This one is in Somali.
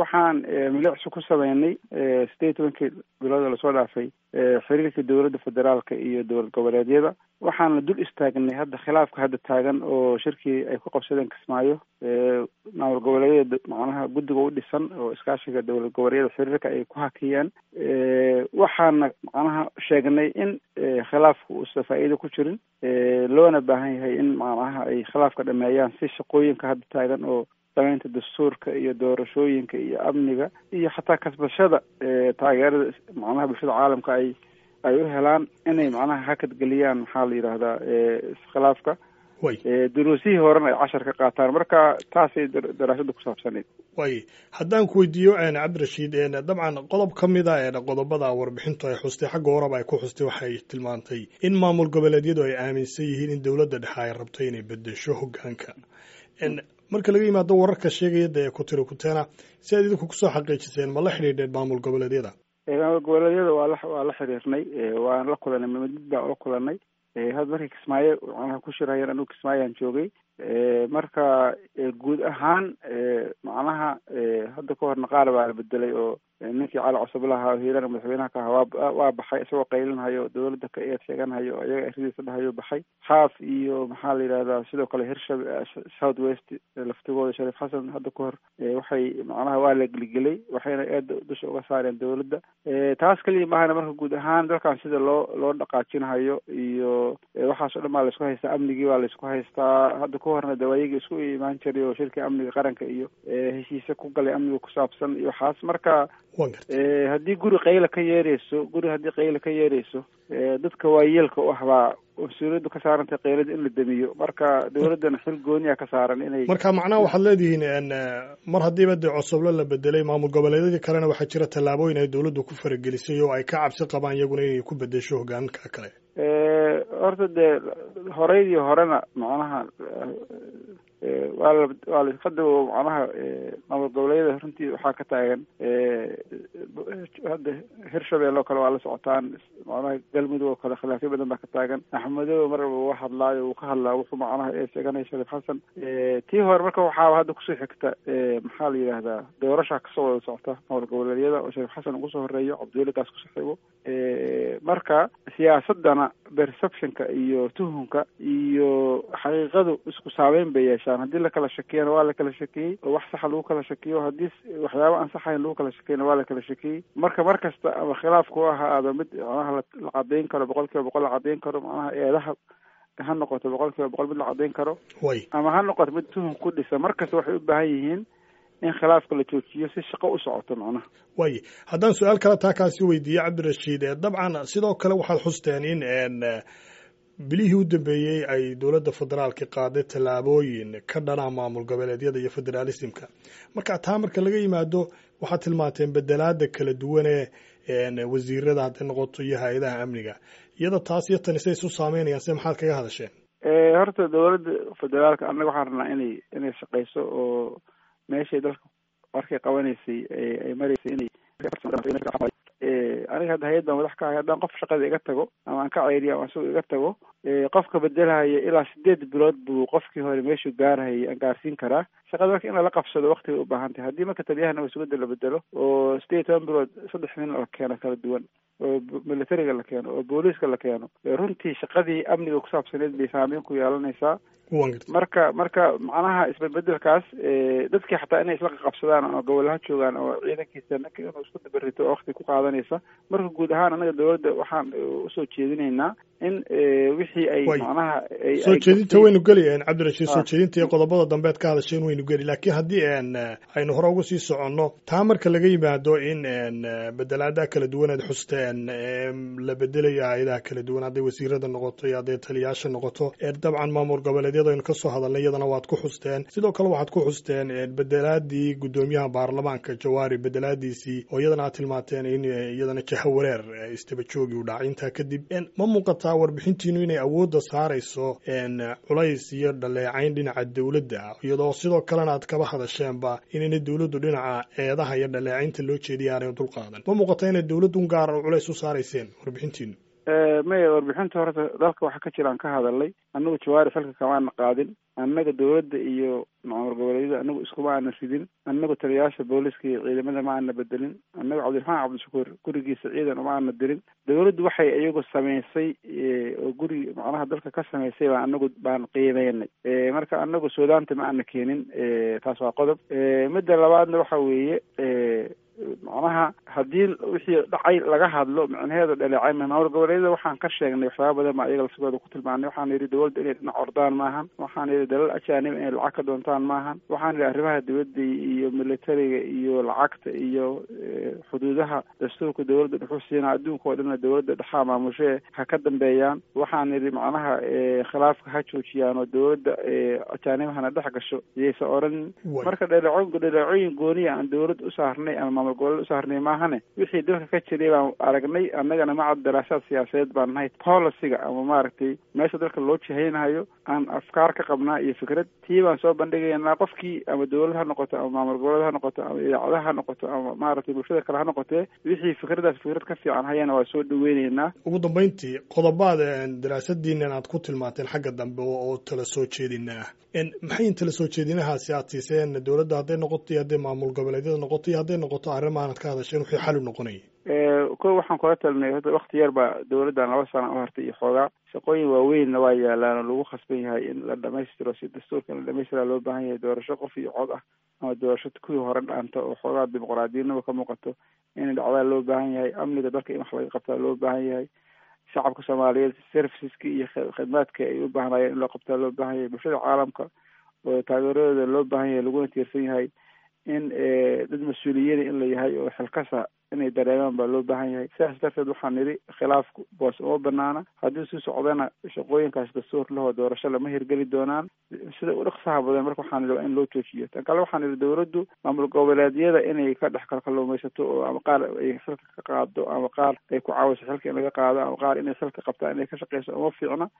waxaan milicsi ku sameynay sideed tobankii bilood oo lasoo dhaafay xiriirka dowladda federaalka iyo dowlad goboleedyada waxaana dul istaagnay hadda khilaafka hadda taagan oo shirkii ay ku qabsadeen kismaayo maamul goboleedyada macnaha guddiga u dhisan oo iskaashiga dowlad goboleedyada xiriirka ay ku hakiyeen waxaana macnaha sheegnay in khilaafka uusan faa'iido ku jirin loona baahan yahay in macnaha ay khilaafka dhameeyaan si shaqooyinka hadda taagan oo samaynta dastuurka iyo doorashooyinka iyo amniga iyo xataa kasbashada taageerada macnaha bulshada caalamka ay ay u helaan inay macnaha hakad geliyaan maxaa la yidhaahdaa iskhilaafka duruusihii horena ay cashar ka qaataan marka taasay daraasada ku saabsaneyd way haddaan ku weydiiyo cabdirashiid dabcan qodob ka mid a qodobada warbixintu ay xustay xagga horeba ay ku xustay waxay tilmaantay in maamul goboleedyadu ay aaminsan yihiin in dowladda dhexe ay rabto inay bedesho hogaanka marka laga yimaado wararka sheegaya dee kutiri kuteena si aad idinku kusoo xaqiijiseen ma la xidhiidheen maamul goboleedyada maamul goboleedyada waa la waa la xiriirnay waan la kulanay mid baan ula kulanay hadda markii kismaayo macnaha ku shirayeen anigu kismaayaan joogay marka guud ahaan macnaha hadda ka horna qaar baa la bedelay oo ninkii cali cusublaha hiirana madaxweynaha ka ahaa waa waa baxay isagoo qaylinhayo dowladda ka eed sheeganhayo iyaga eradiisa dhahayo baxay xaaf iyo maxaa la yidhahdaa sidoo kale hirshab south west laftigooda shariif xasan hadda ka hor waxay macnaha waa la geligelay waxayna eeda dusha uga saareen dowladda taas keliya maahana marka guud ahaan dalkan sida loo loo dhaqaajinhayo iyo waxaas o dhan baa laisku haystaa amnigii baa laisku haystaa hadda ka horna dawaayigii isku imaan jiray oo shirkii amniga qaranka iyo heshiise ku galay amniga ku saabsan iyo waxaas marka haddii guri qayla ka yeereyso guri haddii qayla ka yeereyso dadka waayeelka u ah baa mas-uuliyaddu ka saarantay qaylada in la demiyo marka dowladdana xil gooniya ka saaran inay marka macnaha waxaad leedihiin mar haddiiba dee cosoblo la bedelay maamul goboleedyadii kalena waxaa jira tallaabooyin ay dowladdu ku faragelisay oo ay ka cabsi qabaan iyaguna inay ku bedesho hogaanka kale horta dee horeydii horena macnaha waa la waa la hadda macnaha maamul goboleedyada runtii waxaa ka taagan hadda hirshabelle oo kale waa la socotaan macnaha galmudug oo kale khilaafyo badan baa ka taagan axmedow mar walba waa hadlaayo uu ka hadlaa wuxuu macnaha ee sheeganaya shariif xasan tii hore marka waxaa hadda kusoo xigta maxaa la yidhahdaa doorasha kasoo wada socota maamul goboleedyada oo shariif xasan ugu soo horeeyo cabdiweligaas kusoo xigo marka siyaasadana perceptionka iyo tuhunka iyo xaqiiqadu isku saameyn bay yeeshaan haddii lakala shakiyana waa la kala shakiyey oo wax saxa lagu kala shakiyo haddii waxyaaba aan saxayn lagu kala shakiyana waa la kala shakiyey marka mar kasta ama khilaafku ha ahaado mid macnaha la cadeyn karo boqol kiiba boqol la cadeyn karo macnaha eedaha ha noqoto boqol kiiba boqol mid la cadeyn karo ama ha noqoto mid tuhun ku dhisa mar kasta waxay u baahan yihiin in khilaafka la joojiyo si shaqo u socoto macnaha way haddaan su-aal kale taa kaasi weydiiye cabdirashiid dabcan sidoo kale waxaad xusteen in bilihii u dambeeyey ay dowladda federaalka qaaday tallaabooyin ka dhana maamul goboleedyada iyo federaalismka marka taa marka laga yimaado waxaad tilmaanteen bedelaada kala duwanee wasiirada hadday noqoto iyo hay-adaha amniga iyada taas iyo tani say isu saameynayaan se maxaad kaga hadasheen horta dowladda federaalka annaga waxaan rabnaa inay inay shaqeyso oo meeshay dalka markay qabanaysay ay maraysay inay aniga hadda hay-ad baan madax ka ahay haddaan qof shaqada iga tago ama aan ka ceyriyo ama isago iga tago qofka bedelhaya ilaa sideed bilood buu qofkii hore meeshuu gaarhayay aan gaarsiin karaa shaqada marka in lala qabsado waktiga u baahan tahay haddii marka taliyahana wasugada la bedelo oo sideed toban bilood saddex nin la keeno kala duwan oo militariga la keeno oo booliiska la keeno runtii shaqadii amniga ku saabsaneed bay saameyn ku yeelanaysaa marka marka macnaha isbedbedelkaas dadkii xataa inay isla qaqabsadaan oo gobolaha joogaan oo ciidankiisa ninka inuu isku dabarito oo wakti ku qaadanaysa marka guud ahaan anaga dowladda waxaan usoo jeedinaynaa in wixii ay macnaha soo jeedinta waynu geli cabdirashiid soo jeedinta iyo qodobada dambeed ka hadasheen waynu geli laakiin haddii aynu hore uga sii soconno taa marka laga yimaado in bedelaadaha kala duwaneed xusteen la bedelayo hay-adaha kala duwan hadday wasiirada noqoto iyo hadday taliyaasha noqoto dabcan maamul goboleedyada aynu kasoo hadalnay iyadana waad ku xusteen sidoo kale waxaad ku xusteen bedelaadii guddoomiyaha baarlamaanka jawaari bedelaadiisii oo iyadana aad tilmaateen in iyadana jaha wareer istaba joogi u dhacay intaa kadib ma muuqataa warbixintiinu inay awoodda saarayso culays iyo dhaleecayn dhinaca dowladda iyadoo sidoo kalena aad kaba hadasheenba inayna dowladdu dhinaca eedaha iyo dhaleecaynta loo jeediya aanay dulqaadan ma muuqata inay dowladun gaar culays u saarayseen warbixintiinu maya warbixinta horta dalka waxa ka jira aan ka hadalnay anagu jawaari xilka kamaana qaadin annaga dawladda iyo maamul goboleedyada anagu iskuma aana ridin annagu taliyayaasha booliska iyo ciidamada ma aana bedelin annaga cabdiraxmaan cabdishakuur gurigiisa ciidan uma aana dirin dawladdu waxay iyagu samaysay oo guri macnaha dalka ka samaysay baan anagu baan qiimeynay marka anagu suudaanta ma aana keenin taas waa qodob midda labaadna waxa weeye macnaha haddii wixii dhacay laga hadlo micnaheedu dhaleecay maamul goboleedyada waxaan ka sheegnay waxyaaba badan baa iyaga lasigooda ku tilmaanay waxaan yidhi dawladda inay dhinac ordaan maahan waxaan yidhi dalal ajaanib inay lacag ka doontaan maahan waxaan yidhi arrimaha dawladda iyo militariga iyo lacagta iyo xuduudaha dastuurka dawladda dhuxu siina adduunka oo dhanna dawladda dhexaa maamushee ha ka dambeeyaan waxaan yidhi macnaha khilaafka ha joojiyaan oo dawladda ajaanibahana dhex gasho iyaysa odhan marka dhaleeco dhaleecooyin gooniya aan dawlad u saarnay ama maamul goboleed u saarnay maahane wixii dalka ka jiray baan aragnay annagana macad daraasaad siyaasadeed baan nahay policyga ama maaragtay meesha dalka loo jihaynayo aan afkaar ka qabnaa iyo fikrad tii baan soo bandhigaynaa qofkii ama dawlad ha noqoto ama maamul goboleed ha noqoto ama idaacadaha ha noqoto ama maaragtay bulshada kale ha noqotee wixii fikradaas fikrad ka fiican hayana waa soo dhaweyneynaa ugu dambeyntii qodobaad daraasadiinan aad ku tilmaanteen xagga dambe oo tala soo jeedina ah maxay tala soo jeedinahaasi aad siiseen dawladda hadday noqoto iyo hadday maamul goboleedyada noqoto iyo hadday noqoto arrimaanad ka hadasheen wixii xal u noqonayay ko waxaan kula talinay horta wakti yar baa dawladdan laba sana u hartay iyo xoogaa shaqooyin waaweynna waa yaalaan oo lagu khasban yahay in la dhamaystiro si dastuurka in la dhamaystira loo baahan yahay doorasho qof iyo cod ah ama doorasho kuwii hore dhaanta oo xoogaa dimuqraadiyanima ka muuqato in dhacdaa loo baahan yahay amniga dalka in wax laga qabtaa loo baahan yahay shacabka soomaaliyeed serviceska iyo khidmaadka ay u baahnayeen in loo qabtaa loo baahan yahay bulshada caalamka oo taageeradooda loo baahan yahay laguna tiirsan yahay in dad mas-uuliyada in la yahay oo xilkasa inay dareemaan baa loo baahan yahay sidaas darteed waxaan nidhi khilaafku boos uma banaana haddii sii socdana shaqooyinkaas dastuur lahoo doorasho lama hirgeli doonaan sida u dhaqsaha badan marka waxaan nidhi waa in loo joojiyo tan kale waxaan nidhi dawladdu maamul goboleedyada inay ka dhex kalkaluumaysato oo ama qaar ay xilka ka qaado ama qaar ay ku caawiso xilka in laga qaado ama qaar inay xilka qabtaan inay ka shaqeyso uma fiicna